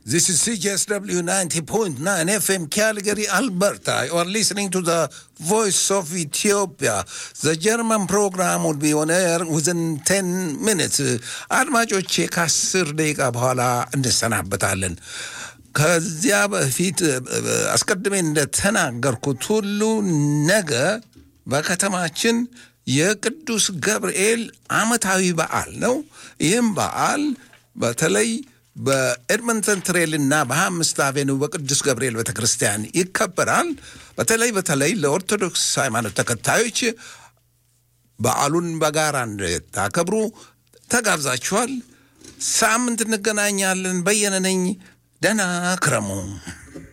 This is CJSW 90.9 FM Calgary, Alberta. You are listening to the Voice of Ethiopia. The German program will be on air within 10 minutes. አድማጮቼ ከአስር ደቂቃ በኋላ እንሰናበታለን። ከዚያ በፊት አስቀድሜ እንደተናገርኩት ሁሉ ነገ በከተማችን የቅዱስ ገብርኤል ዓመታዊ በዓል ነው። ይህም በዓል በተለይ በኤድመንተን ትሬል እና በሀያ አምስት አቬኒው በቅዱስ ገብርኤል ቤተ ክርስቲያን ይከበራል። በተለይ በተለይ ለኦርቶዶክስ ሃይማኖት ተከታዮች በዓሉን በጋራ እንድታከብሩ ተጋብዛችኋል። ሳምንት እንገናኛለን። በየነ ነኝ። ደህና ክረሙ።